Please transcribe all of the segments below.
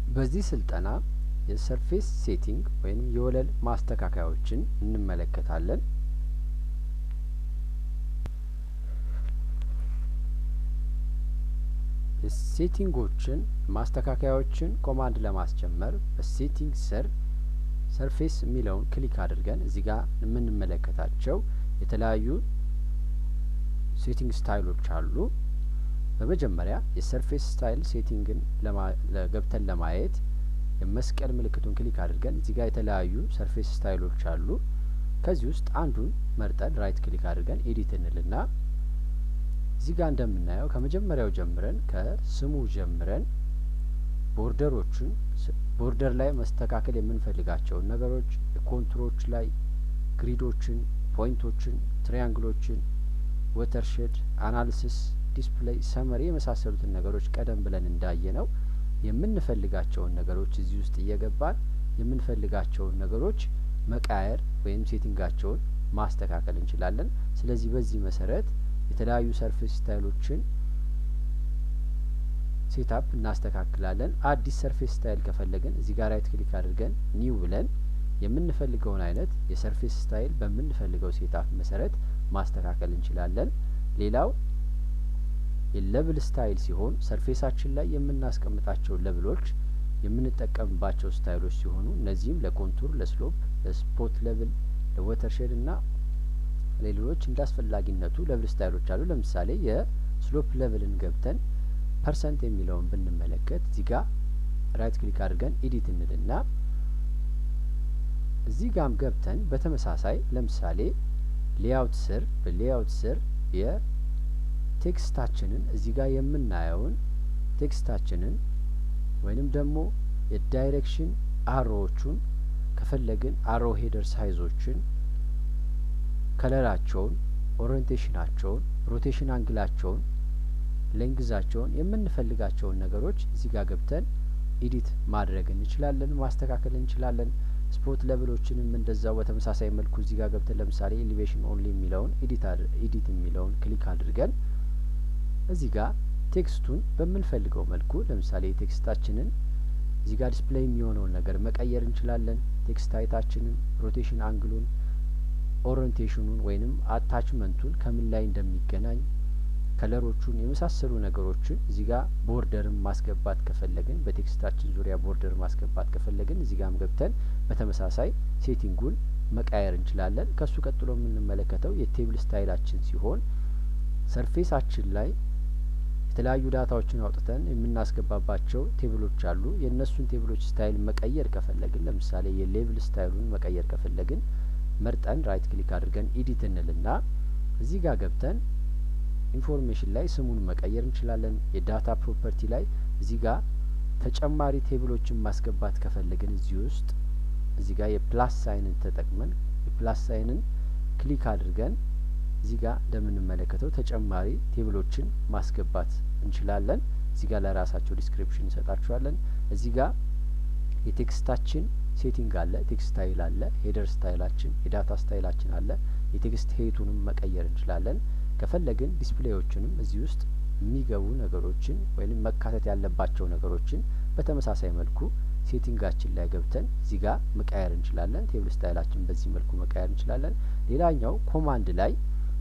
በዚህ ስልጠና የሰርፌስ ሴቲንግ ወይም የወለል ማስተካከያዎችን እንመለከታለን። ሴቲንጎችን ማስተካከያዎችን ኮማንድ ለማስጀመር በሴቲንግ ስር ሰርፌስ የሚለውን ክሊክ አድርገን እዚህ ጋር የምንመለከታቸው የተለያዩ ሴቲንግ ስታይሎች አሉ። በመጀመሪያ የሰርፌስ ስታይል ሴቲንግን ገብተን ለማየት የመስቀል ምልክቱን ክሊክ አድርገን እዚህ ጋር የተለያዩ ሰርፌስ ስታይሎች አሉ። ከዚህ ውስጥ አንዱን መርጠን ራይት ክሊክ አድርገን ኤዲት እንልና እዚህ ጋር እንደምናየው ከመጀመሪያው ጀምረን ከስሙ ጀምረን ቦርደሮቹን ቦርደር ላይ መስተካከል የምንፈልጋቸውን ነገሮች የኮንቱሮች ላይ ግሪዶችን፣ ፖይንቶችን፣ ትሪያንግሎችን፣ ወተርሼድ አናሊሲስ፣ ዲስፕሌይ፣ ሰመሪ የመሳሰሉትን ነገሮች ቀደም ብለን እንዳየ ነው የምንፈልጋቸውን ነገሮች እዚህ ውስጥ እየገባን የምንፈልጋቸውን ነገሮች መቃየር ወይም ሴቲንጋቸውን ማስተካከል እንችላለን። ስለዚህ በዚህ መሰረት የተለያዩ ሰርፌስ ስታይሎችን ሴታፕ እናስተካክላለን። አዲስ ሰርፌስ ስታይል ከፈለግን እዚህ ጋር ራይት ክሊክ አድርገን ኒው ብለን የምንፈልገውን አይነት የሰርፌስ ስታይል በምንፈልገው ሴታፕ መሰረት ማስተካከል እንችላለን። ሌላው የለብል ስታይል ሲሆን ሰርፌሳችን ላይ የምናስቀምጣቸው ለብሎች የምንጠቀምባቸው ስታይሎች ሲሆኑ እነዚህም ለኮንቱር፣ ለስሎፕ፣ ለስፖት ለብል፣ ለወተርሼድ እና ሌሎች እንደ አስፈላጊነቱ ለብል ስታይሎች አሉ። ለምሳሌ የስሎፕ ለብልን ገብተን ፐርሰንት የሚለውን ብንመለከት እዚህ ጋር ራይት ክሊክ አድርገን ኤዲት እንልና እዚህ ጋም ገብተን በተመሳሳይ ለምሳሌ ሌአውት ስር በሌአውት ስር የቴክስታችንን እዚህ ጋር የምናየውን ቴክስታችንን ወይንም ደግሞ የዳይሬክሽን አሮዎቹን ከፈለግን አሮ ሄደር ሳይዞችን ከለራቸውን፣ ኦሪንቴሽናቸውን፣ ሮቴሽን አንግላቸውን፣ ሌንግዛቸውን የምንፈልጋቸውን ነገሮች እዚህ ጋር ገብተን ኤዲት ማድረግ እንችላለን፣ ማስተካከል እንችላለን። ስፖት ለብሎችንም እንደዛው በተመሳሳይ መልኩ እዚህ ጋር ገብተን ለምሳሌ ኤሊቬሽን ኦንሊ የሚለውን ኤዲት የሚለውን ክሊክ አድርገን እዚህ ጋር ቴክስቱን በምንፈልገው መልኩ ለምሳሌ ቴክስታችንን እዚህ ጋር ዲስፕሌይ የሚሆነውን ነገር መቀየር እንችላለን። ቴክስት ታይታችንን፣ ሮቴሽን አንግሉን፣ ኦሪንቴሽኑን ወይንም አታችመንቱን ከምን ላይ እንደሚገናኝ ከለሮቹን የመሳሰሉ ነገሮችን እዚህ ጋር ቦርደርን ማስገባት ከፈለግን በቴክስታችን ዙሪያ ቦርደር ማስገባት ከፈለግን እዚህ ጋርም ገብተን በተመሳሳይ ሴቲንጉን መቃየር እንችላለን። ከሱ ቀጥሎ የምንመለከተው የቴብል ስታይላችን ሲሆን ሰርፌሳችን ላይ የተለያዩ ዳታዎችን አውጥተን የምናስገባባቸው ቴብሎች አሉ። የእነሱን ቴብሎች ስታይል መቀየር ከፈለግን ለምሳሌ የሌብል ስታይሉን መቀየር ከፈለግን መርጠን ራይት ክሊክ አድርገን ኤዲት እንልና እዚህ ጋር ገብተን ኢንፎርሜሽን ላይ ስሙን መቀየር እንችላለን። የዳታ ፕሮፐርቲ ላይ እዚህ ጋር ተጨማሪ ቴብሎችን ማስገባት ከፈለግን እዚህ ውስጥ እዚህ ጋር የፕላስ ሳይንን ተጠቅመን የፕላስ ሳይንን ክሊክ አድርገን እዚህ ጋር እንደምንመለከተው ተጨማሪ ቴብሎችን ማስገባት እንችላለን። እዚህ ጋር ለራሳቸው ዲስክሪፕሽን እንሰጣቸዋለን። እዚህ ጋር የቴክስታችን ሴቲንግ አለ፣ ቴክስት ስታይል አለ፣ ሄደር ስታይላችን፣ የዳታ ስታይላችን አለ። የቴክስት ሄቱንም መቀየር እንችላለን። ከፈለግን ዲስፕሌዎችንም እዚህ ውስጥ የሚገቡ ነገሮችን ወይም መካተት ያለባቸው ነገሮችን በተመሳሳይ መልኩ ሴቲንጋችን ላይ ገብተን እዚህ ጋር መቀየር እንችላለን። ቴብል ስታይላችን በዚህ መልኩ መቀየር እንችላለን። ሌላኛው ኮማንድ ላይ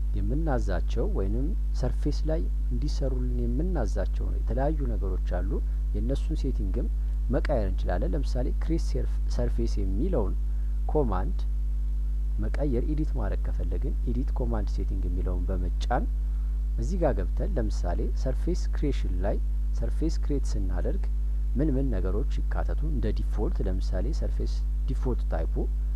የምናዛቸው ወይንም ሰርፌስ ላይ እንዲሰሩልን የምናዛቸው የተለያዩ ነገሮች አሉ። የእነሱን ሴቲንግም መቀየር እንችላለን። ለምሳሌ ክሬት ሰርፌስ የሚለውን ኮማንድ መቀየር ኤዲት ማድረግ ከፈለግን ኤዲት ኮማንድ ሴቲንግ የሚለውን በመጫን እዚህ ጋር ገብተን ለምሳሌ ሰርፌስ ክሬሽን ላይ ሰርፌስ ክሬት ስናደርግ ምን ምን ነገሮች ይካተቱ እንደ ዲፎልት ለምሳሌ ሰርፌስ ዲፎልት ታይፑ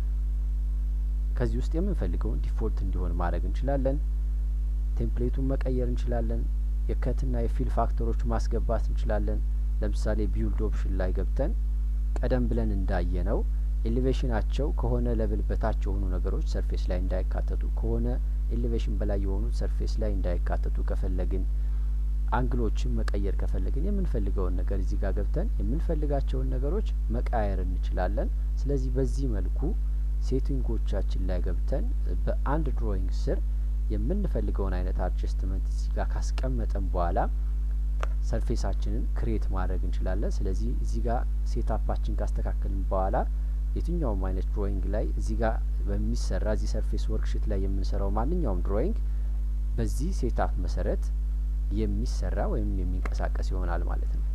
ከዚህ ውስጥ የምንፈልገውን ዲፎልት እንዲሆን ማድረግ እንችላለን። ቴምፕሌቱን መቀየር እንችላለን። የከትና የፊል ፋክተሮች ማስገባት እንችላለን። ለምሳሌ ቢውልድ ኦፕሽን ላይ ገብተን ቀደም ብለን እንዳየ ነው ኤሌቬሽናቸው ከሆነ ለብል በታች የሆኑ ነገሮች ሰርፌስ ላይ እንዳይካተቱ ከሆነ ኤሌቬሽን በላይ የሆኑት ሰርፌስ ላይ እንዳይካተቱ ከፈለግን አንግሎችን መቀየር ከፈለግን የምንፈልገውን ነገር እዚህ ጋር ገብተን የምንፈልጋቸውን ነገሮች መቃየር እንችላለን። ስለዚህ በዚህ መልኩ ሴቲንጎቻችን ላይ ገብተን በአንድ ድሮይንግ ስር የምንፈልገውን አይነት አድጀስትመንት እዚህ ጋር ካስቀመጠን በኋላ ሰርፌሳችንን ክሬት ማድረግ እንችላለን። ስለዚህ እዚህ ጋር ሴታፓችን ካስተካከልን በኋላ የትኛውም አይነት ድሮይንግ ላይ እዚህ ጋር በሚሰራ እዚህ ሰርፌስ ወርክሽት ላይ የምንሰራው ማንኛውም ድሮይንግ በዚህ ሴታፕ መሰረት የሚሰራ ወይም የሚንቀሳቀስ ይሆናል ማለት ነው።